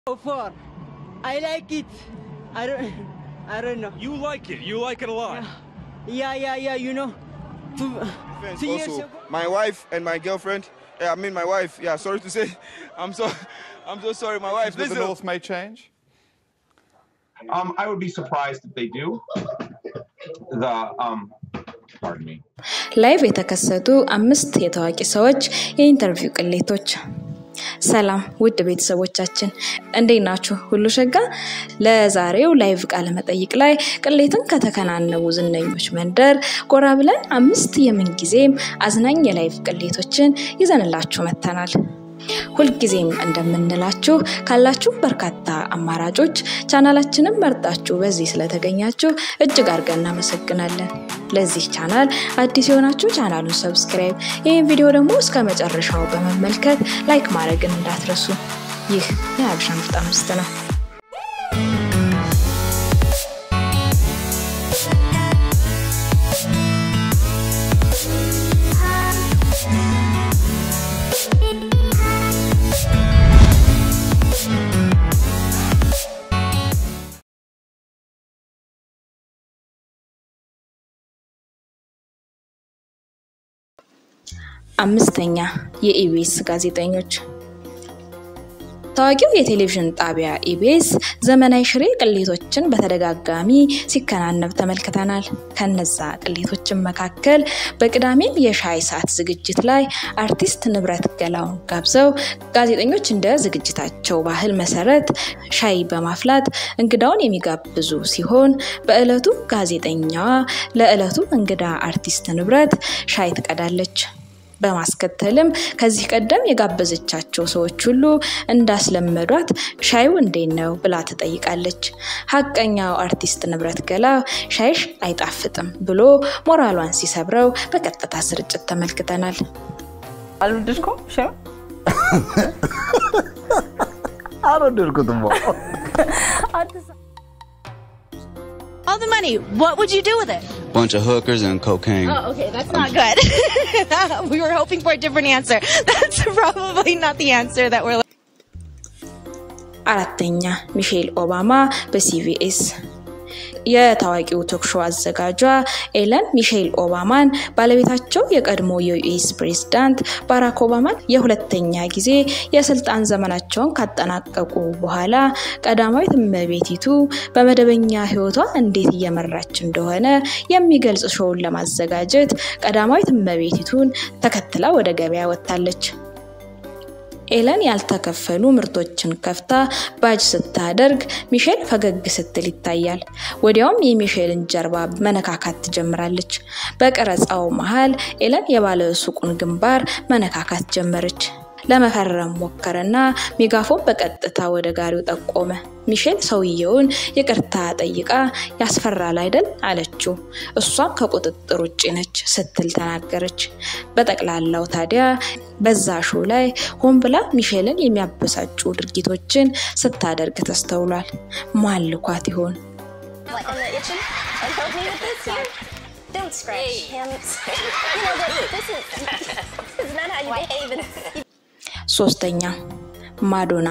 Four. I like it. I don't. I don't know. You like it. You like it a lot. Yeah, yeah, yeah. You know, two, friends two years also. ago. My wife and my girlfriend. Yeah, I mean my wife. Yeah, sorry to say, I'm so, I'm so sorry. My wife. that the Listen. North may change? Um, I would be surprised if they do. The um, pardon me. ላይቭ የተከሰቱ አምስት የታዋቂ ሰዎች የኢንተርቪው ቅሌቶች። ሰላም ውድ ቤተሰቦቻችን እንዴት ናችሁ? ሁሉ ሸጋ? ለዛሬው ላይቭ ቃለ መጠይቅ ላይ ቅሌትን ከተከናነቡ ዝነኞች መንደር ጎራ ብለን አምስት የምንጊዜም አዝናኝ የላይቭ ቅሌቶችን ይዘንላችሁ መጥተናል። ሁልጊዜም እንደምንላችሁ ካላችሁ በርካታ አማራጮች ቻናላችንን መርጣችሁ በዚህ ስለተገኛችሁ እጅግ አድርገን እናመሰግናለን። ለዚህ ቻናል አዲስ የሆናችሁ ቻናሉን ሰብስክራይብ፣ ይህን ቪዲዮ ደግሞ እስከ መጨረሻው በመመልከት ላይክ ማድረግን እንዳትረሱ። ይህ የሀበሻ ምርጥ አምስት ነው። አምስተኛ የኢቢኤስ ጋዜጠኞች ታዋቂው የቴሌቪዥን ጣቢያ ኢቢኤስ ዘመናዊ ሽሬ ቅሌቶችን በተደጋጋሚ ሲከናነብ ተመልክተናል። ከነዛ ቅሌቶችን መካከል በቅዳሜም የሻይ ሰዓት ዝግጅት ላይ አርቲስት ንብረት ገላውን ጋብዘው ጋዜጠኞች እንደ ዝግጅታቸው ባህል መሰረት ሻይ በማፍላት እንግዳውን የሚጋብዙ ሲሆን በዕለቱ ጋዜጠኛዋ ለዕለቱ እንግዳ አርቲስት ንብረት ሻይ ትቀዳለች። በማስከተልም ከዚህ ቀደም የጋበዘቻቸው ሰዎች ሁሉ እንዳስለመዷት ሻዩ እንዴት ነው ብላ ትጠይቃለች። ሀቀኛው አርቲስት ንብረት ገላ ሻይሽ አይጣፍጥም ብሎ ሞራሏን ሲሰብረው በቀጥታ ስርጭት ተመልክተናል። አልወደድኩም ሻዩ አልወደድኩትም። All the money. What would you do with it? bunch of hookers and cocaine. Oh, okay, that's not good. we were hoping for a different answer. That's probably not the answer that we're. አራተኛ ሚሼል ኦባማ በሲቪኤስ የታዋቂው ቶክሾ አዘጋጇ ኤለን ሚሼል ኦባማን ባለቤታቸው የቀድሞ የዩኤስ ፕሬዝዳንት ባራክ ኦባማን የሁለተኛ ጊዜ የስልጣን ዘመናቸውን ካጠናቀቁ በኋላ ቀዳማዊት እመቤቲቱ በመደበኛ ሕይወቷ እንዴት እየመራች እንደሆነ የሚገልጽ ሾውን ለማዘጋጀት ቀዳማዊት እመቤቲቱን ተከትላ ወደ ገበያ ወጥታለች። ኤለን ያልተከፈሉ ምርቶችን ከፍታ ባጅ ስታደርግ ሚሼል ፈገግ ስትል ይታያል። ወዲያውም የሚሼልን ጀርባ መነካካት ትጀምራለች። በቀረጻው መሃል ኤለን የባለ ሱቁን ግንባር መነካካት ጀመረች። ለመፈረም ሞከረና ሜጋፎን በቀጥታ ወደ ጋሪው ጠቆመ። ሚሼል ሰውየውን ይቅርታ ጠይቃ ያስፈራል አይደል አለችው። እሷም ከቁጥጥር ውጭ ነች ስትል ተናገረች። በጠቅላላው ታዲያ በዛ ሾው ላይ ሆን ብላ ሚሼልን የሚያበሳጩ ድርጊቶችን ስታደርግ ተስተውሏል። ማን ልኳት ይሆን? What, in the kitchen? And help me with this here? Don't scratch him. You know what? This is, this is not how you behave. in- ሶስተኛ ማዶና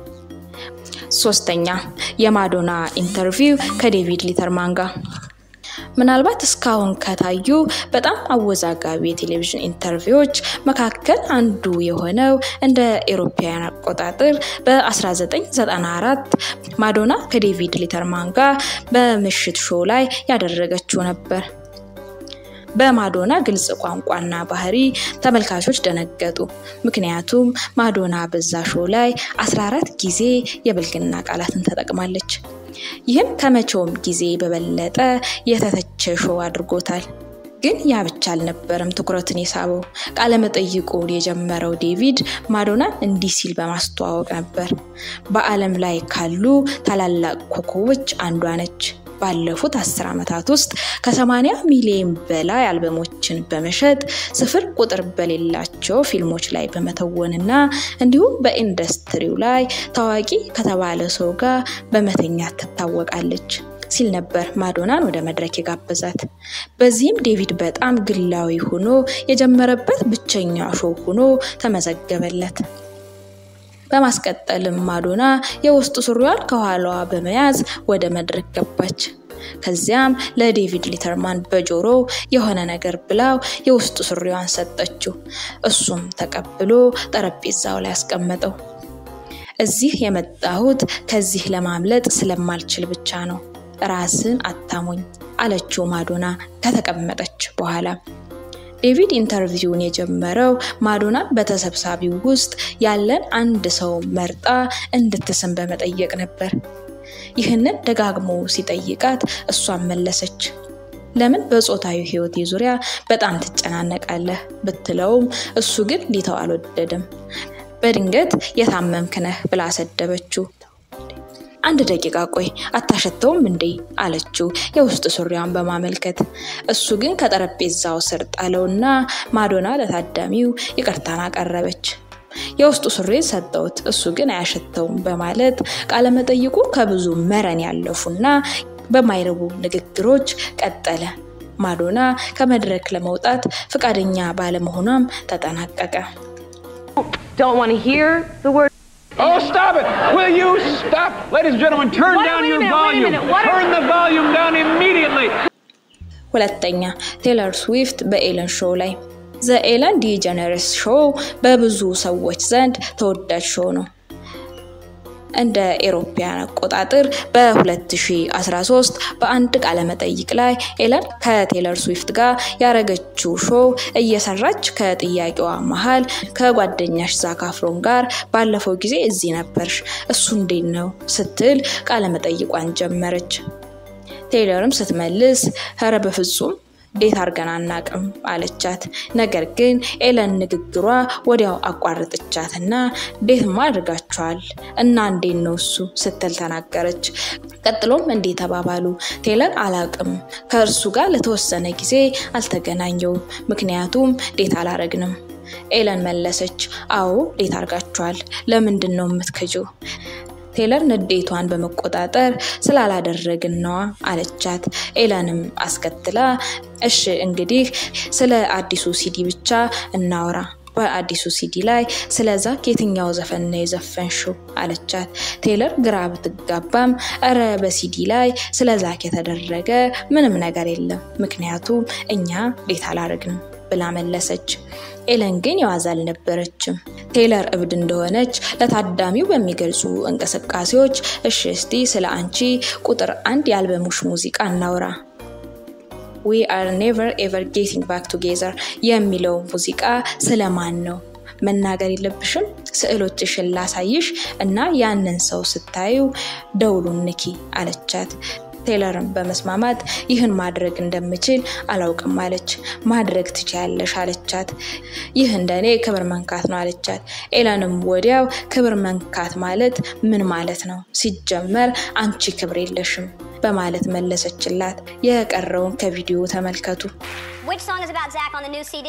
ሶስተኛ የማዶና ኢንተርቪው ከዴቪድ ሊተርማን ጋር ምናልባት እስካሁን ከታዩ በጣም አወዛጋቢ የቴሌቪዥን ኢንተርቪዎች መካከል አንዱ የሆነው እንደ ኤሮፓውያን አቆጣጠር በ1994 ማዶና ከዴቪድ ሊተርማን ጋር በምሽት ሾው ላይ ያደረገችው ነበር። በማዶና ግልጽ ቋንቋና ባህሪ ተመልካቾች ደነገጡ። ምክንያቱም ማዶና በዛ ሾው ላይ 14 ጊዜ የብልግና ቃላትን ተጠቅማለች። ይህም ከመቼውም ጊዜ በበለጠ የተተቸ ሾው አድርጎታል። ግን ያ ብቻ አልነበረም ትኩረትን የሳበው። ቃለመጠይቁን የጀመረው ዴቪድ ማዶናን እንዲህ ሲል በማስተዋወቅ ነበር። በዓለም ላይ ካሉ ታላላቅ ኮከቦች አንዷ ነች። ባለፉት አስር ዓመታት ውስጥ ከ80 ሚሊዮን በላይ አልበሞችን በመሸጥ ስፍር ቁጥር በሌላቸው ፊልሞች ላይ በመተወንና እንዲሁም በኢንዱስትሪው ላይ ታዋቂ ከተባለ ሰው ጋር በመተኛት ትታወቃለች ሲል ነበር ማዶናን ወደ መድረክ የጋበዛት። በዚህም ዴቪድ በጣም ግላዊ ሆኖ የጀመረበት ብቸኛ ሾው ሆኖ ተመዘገበለት። በማስቀጠልም ማዶና የውስጥ ሱሪዋን ከኋላዋ በመያዝ ወደ መድረክ ገባች። ከዚያም ለዴቪድ ሊተርማን በጆሮ የሆነ ነገር ብላው የውስጥ ሱሪዋን ሰጠችው። እሱም ተቀብሎ ጠረጴዛው ላይ አስቀመጠው። እዚህ የመጣሁት ከዚህ ለማምለጥ ስለማልችል ብቻ ነው። ራስን አታሞኝ አለችው ማዶና ከተቀመጠች በኋላ። ዴቪድ ኢንተርቪውን የጀመረው ማዶናን በተሰብሳቢው ውስጥ ያለን አንድ ሰው መርጣ እንድትስም በመጠየቅ ነበር። ይህንን ደጋግሞ ሲጠይቃት እሷን መለሰች። ለምን በጾታዊ ህይወቴ ዙሪያ በጣም ትጨናነቃለህ ብትለውም እሱ ግን ሊተው አልወደድም። በድንገት የታመምክ ነህ ብላ ሰደበችው። አንድ ደቂቃ ቆይ አታሸተውም እንዴ አለችው የውስጥ ሱሪዋን በማመልከት እሱ ግን ከጠረጴዛው ስር ጣለውና ማዶና ለታዳሚው ይቅርታን አቀረበች የውስጡ ሱሪን ሰጠውት እሱ ግን አያሸተውም በማለት ቃለመጠይቁ ከብዙ መረን ያለፉና በማይረቡ ንግግሮች ቀጠለ ማዶና ከመድረክ ለመውጣት ፈቃደኛ ባለመሆኗም ተጠናቀቀ Don't want to hear the word. Oh, stop it! Will you stop? Ladies and gentlemen, turn Wait, down wait a your minute, wait a volume. minute, what Turn the volume down immediately. ሁለተኛ ቴይለር ስዊፍት በኤለን ሾው ላይ ዘ ኤለን ዲጀነረስ ሾው በብዙ ሰዎች ዘንድ ተወዳጅ ሾው ነው። እንደ ኤሮፓያን አቆጣጠር በ2013 በአንድ ቃለመጠይቅ ላይ ኤለን ከቴይለር ስዊፍት ጋር ያረገችው ሾው እየሰራች ከጥያቄዋ መሀል ከጓደኛሽ ዛክ አፍሮን ጋር ባለፈው ጊዜ እዚህ ነበርሽ፣ እሱ እንዴት ነው ስትል ቃለመጠይቋን ጀመረች። ቴይለርም ስትመልስ ኧረ በፍጹም ዴት አርገን አናቅም አለቻት። ነገር ግን ኤለን ንግግሯ ወዲያው አቋረጠቻትና ዴትማ አድርጋችኋል እና እንዴት ነው እሱ ስትል ተናገረች። ቀጥሎም እንዴ ተባባሉ። ቴይለር አላቅም፣ ከእርሱ ጋር ለተወሰነ ጊዜ አልተገናኘውም፣ ምክንያቱም ዴት አላረግንም። ኤለን መለሰች፣ አዎ ዴት አርጋችኋል። ለምንድን ነው የምትክጂው? ቴይለር ንዴቷን በመቆጣጠር ስላላደረግን ነዋ አለቻት። ኤለንም አስከትላ እሺ እንግዲህ ስለ አዲሱ ሲዲ ብቻ እናውራ በአዲሱ ሲዲ ላይ ስለ ዛክ የትኛው ዘፈን ነው የዘፈንሽው አለቻት። ቴይለር ግራ ብትጋባም እረ በሲዲ ላይ ስለ ዛክ የተደረገ ምንም ነገር የለም ምክንያቱም እኛ ዴት አላረግንም ብላ መለሰች። ኤለን ግን የዋዛ አልነበረችም። ቴይለር እብድ እንደሆነች ለታዳሚው በሚገልጹ እንቅስቃሴዎች እሺ እስቲ ስለ አንቺ ቁጥር አንድ የአልበሙሽ ሙዚቃ እናውራ ዊ አር ኔቨር ኤቨር ጌቲንግ ባክ ቱጌዘር የሚለው ሙዚቃ ስለማን ነው? መናገር የለብሽም። ስዕሎችሽን ላሳይሽ እና ያንን ሰው ስታዩ ደውሉን ንኪ አለቻት። ቴይለርን በመስማማት ይህን ማድረግ እንደምችል አላውቅም አለች። ማድረግ ትችያለሽ አለቻት። ይህ እንደኔ ክብር መንካት ነው አለቻት። ኤለንም ወዲያው ክብር መንካት ማለት ምን ማለት ነው? ሲጀመር አንቺ ክብር የለሽም በማለት መለሰችላት። የቀረውን ከቪዲዮ ተመልከቱ። Which song is about Zach on the new CD?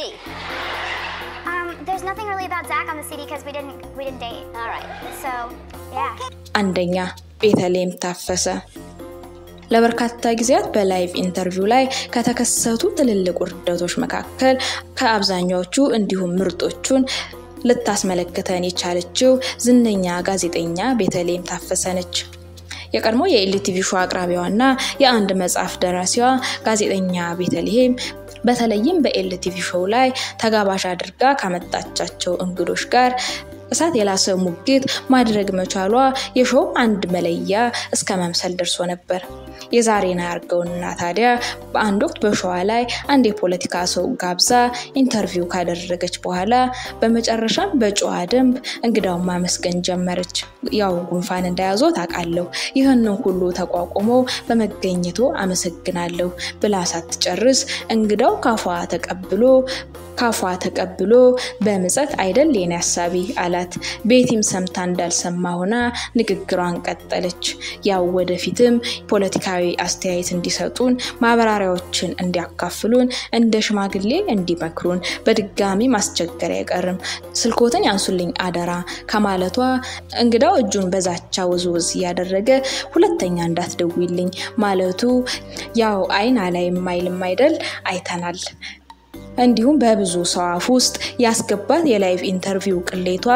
Um, there's nothing really about Zach on the CD because we didn't we didn't date. All right. So, yeah. አንደኛ ቤተልሔም ታፈሰ ለበርካታ ጊዜያት በላይቭ ኢንተርቪው ላይ ከተከሰቱ ትልልቅ ውርደቶች መካከል ከአብዛኛዎቹ እንዲሁም ምርጦቹን ልታስመለክተን የቻለችው ዝነኛ ጋዜጠኛ ቤተልሔም ታፈሰ ነች። የቀድሞ የኤልቲቪ ሾው አቅራቢዋና የአንድ መጽሐፍ ደራሲዋ ጋዜጠኛ ቤተልሔም በተለይም በኤልቲቪ ሾው ላይ ተጋባዥ አድርጋ ካመጣቻቸው እንግዶች ጋር እሳት የላሰ ሙግት ማድረግ መቻሏ የሾው አንድ መለያ እስከ መምሰል ደርሶ ነበር። የዛሬን አያርገውና ታዲያ በአንድ ወቅት በሸዋ ላይ አንድ የፖለቲካ ሰው ጋብዛ ኢንተርቪው ካደረገች በኋላ በመጨረሻም በጨዋ ደንብ እንግዳውን ማመስገን ጀመረች። ያው ጉንፋን እንደያዘው ታውቃለሁ፣ ይህንን ሁሉ ተቋቁሞ በመገኘቱ አመሰግናለሁ ብላ ሳትጨርስ እንግዳው ካፏ ተቀብሎ ካፏ ተቀብሎ በምጸት አይደል የኔ ሀሳቢ አላት። ቤቲም ሰምታ እንዳልሰማ ሆና ንግግሯን ቀጠለች። ያው ወደፊትም ፖለቲካዊ አስተያየት እንዲሰጡን፣ ማብራሪያዎችን እንዲያካፍሉን፣ እንደ ሽማግሌ እንዲመክሩን በድጋሚ ማስቸገር አይቀርም። ስልኮትን ያንሱልኝ አደራ ከማለቷ እንግዳው እጁን በዛቻ ውዝውዝ እያደረገ ሁለተኛ እንዳትደውይልኝ ማለቱ ያው አይን አላይም አይልም አይደል አይተናል። እንዲሁም በብዙ ሰው አፍ ውስጥ ያስገባት የላይቭ ኢንተርቪው ቅሌቷ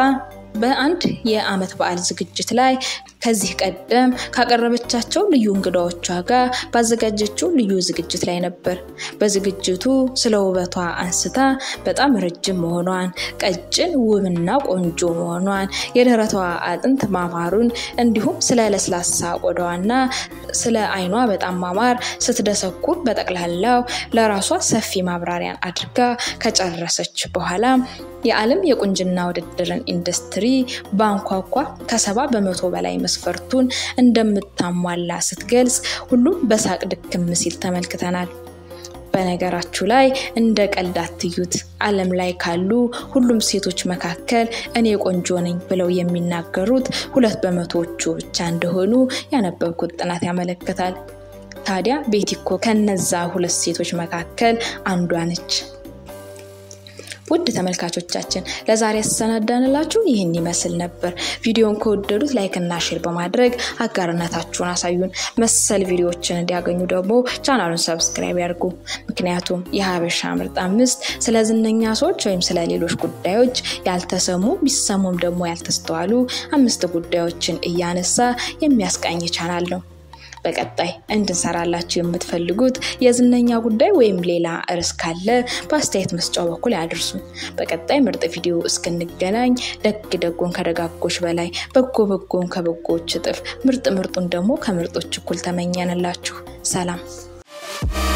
በአንድ የዓመት በዓል ዝግጅት ላይ ከዚህ ቀደም ካቀረበቻቸው ልዩ እንግዳዎቿ ጋር ባዘጋጀችው ልዩ ዝግጅት ላይ ነበር። በዝግጅቱ ስለ ውበቷ አንስታ በጣም ረጅም መሆኗን፣ ቀጭን ውብና ቆንጆ መሆኗን፣ የደረቷ አጥንት ማማሩን እንዲሁም ስለ ለስላሳ ቆዳዋና ስለ አይኗ በጣም ማማር ስትደሰኩር በጠቅላላው ለራሷ ሰፊ ማብራሪያን አድርጋ ከጨረሰች በኋላ የዓለም የቁንጅና ውድድርን ኢንዱስትሪ በአንኳኳ ከሰባ በመቶ በላይ መስፈርቱን እንደምታሟላ ስትገልጽ ሁሉም በሳቅ ድክም ሲል ተመልክተናል። በነገራችሁ ላይ እንደ ቀልድ አትዩት። ዓለም ላይ ካሉ ሁሉም ሴቶች መካከል እኔ ቆንጆ ነኝ ብለው የሚናገሩት ሁለት በመቶዎቹ ብቻ እንደሆኑ ያነበብኩት ጥናት ያመለክታል። ታዲያ ቤቲ እኮ ከነዛ ሁለት ሴቶች መካከል አንዷ ነች። ውድ ተመልካቾቻችን ለዛሬ ያሰናዳንላችሁ ይህን ይመስል ነበር። ቪዲዮን ከወደዱት ላይክ እና ሼር በማድረግ አጋርነታችሁን አሳዩን። መሰል ቪዲዮዎችን እንዲያገኙ ደግሞ ቻናሉን ሰብስክራይብ ያድርጉ። ምክንያቱም የሀበሻ ምርጥ አምስት ስለ ዝነኛ ሰዎች ወይም ስለ ሌሎች ጉዳዮች ያልተሰሙ ቢሰሙም ደግሞ ያልተስተዋሉ አምስት ጉዳዮችን እያነሳ የሚያስቃኝ ቻናል ነው። በቀጣይ እንድንሰራላችሁ የምትፈልጉት የዝነኛ ጉዳይ ወይም ሌላ ርዕስ ካለ በአስተያየት መስጫው በኩል ያድርሱ። በቀጣይ ምርጥ ቪዲዮ እስክንገናኝ ደግ ደጎን ከደጋጎች በላይ በጎ በጎን ከበጎዎች እጥፍ ምርጥ ምርጡን ደግሞ ከምርጦች እኩል ተመኘንላችሁ። ሰላም